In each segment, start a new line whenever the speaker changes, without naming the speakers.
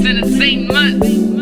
Entertainment.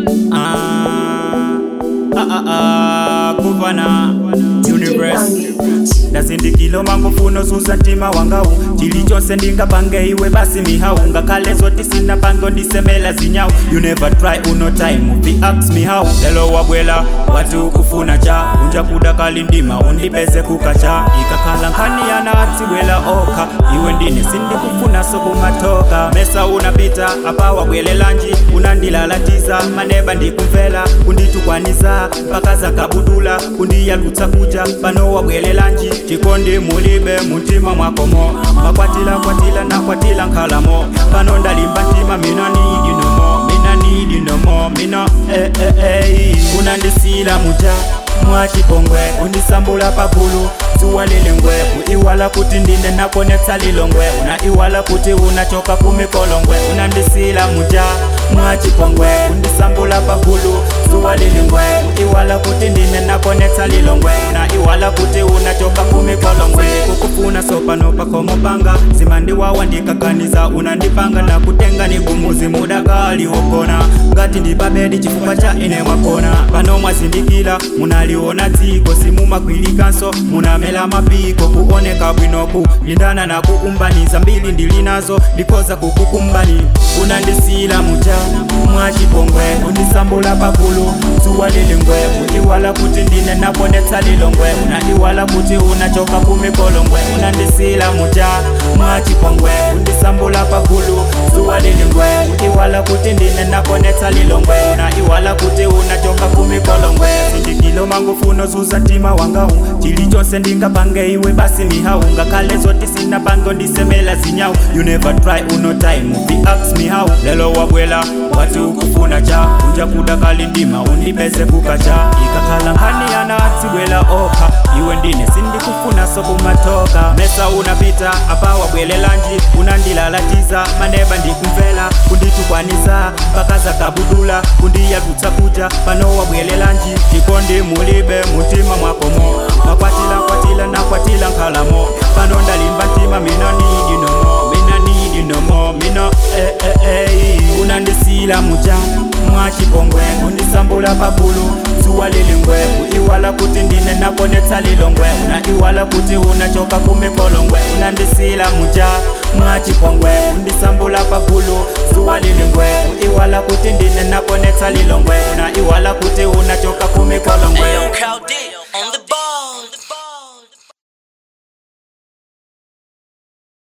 Ah, ah, ah, ah, kuvana universe ndazindikilo mangofuno zuza ntima wangawu chili chonse ndingapange iwe basi mihawu ngakhale zoti sinapange ndisemela zinyawu you never try uno time upi ask me how lelo wabwela wati ukufuna cha unja kudakali ndima undipeze kukacha ikakhala nkhani yana atiwela okha iwe ndine sindikufuna sokumatoka mesa unapita apa wabwelelanji unandilalatiza maneba ndikumvela kunditukwanisa mpaka zakabudula kundiyalutsa kuja pano wabwelelanji chikondi mulibe muntima mwakomo makwatila kwatila nakwatila nkhalamo pano ndalimba ntima mina nidi nomo mina nidi nomo mina eh, eh, eh. unandisila muja mwachipongwe undisambula pagulu zuwa lilingwe iwala kuti ndine nakonetsa lilongwe una iwala kuti unachoka kumikolongwe unandisila muja mwachipongwe undisambula pagulu zuwa lilingwe iwala kuti ndine nakonetsa lilongwe una iwala kuti unachoka kumikolongwe kukufuna sopano pakomopanga zimandiwawa ndikakaniza unandipanga na kutenga nigumuzi mudakali wokona ngati ndipabedi chifukwa cha ine mwakona pano mwazindikila munaliona dziko simumakwilikanso munamela mapiko kuoneka bwinoku lindana na kuumbaniza mbili ndili nazo ndikoza kukukumbani unandisila muja mwachipongwe undisambula pakulu zuwa lilingwe iwala kuti ndine naponetsa lilongwe una iwala kuti unachoka kumikolongwe unandisila muja mwachipongwe undisambula pakulu zuwa lilingwe iwala kuti ndine naponetsa lilongwe una iwala kuti unachoka kumikolongwe sindikilo mangofuno zuza ntima wangawu chili chonse ndingapange iwe basi mihawu ngakhale zoti sinapange ndisemela zinyawu you never try uno time upi ask me how lelo wabwela wati ukufuna cha unja kudakali ndima undipeze kukacha ikakhala nkhani yana atibwela okha iwe ndine sindikufuna sokumatoka mesa unapita apa wabwelelanji unandilalatiza maneba ndikumvela kunditukwanisa mpaka zakabudula kundiyalutsa kuja pano wabwelelanji chikondi mulibe mutima mwakomo makwatila kwatila nakwatila nkhalamo pano ndalimba ntima mina nidi nomo mina nidi nomo mina eh, eh, eh. unandisila muja mwachipongwe undisambula pagulu zuwa lilingwe iwala kuti ndine nakonetsa lilongwe una iwala kuti unachoka kumikolongwe unandisila muja mwachipongwe undisambula pagulu zuwa lilingwe iwala kuti ndine nakonetsa lilongwe una iwala kuti unachoka kumikolongwe
Ayo, Cal D.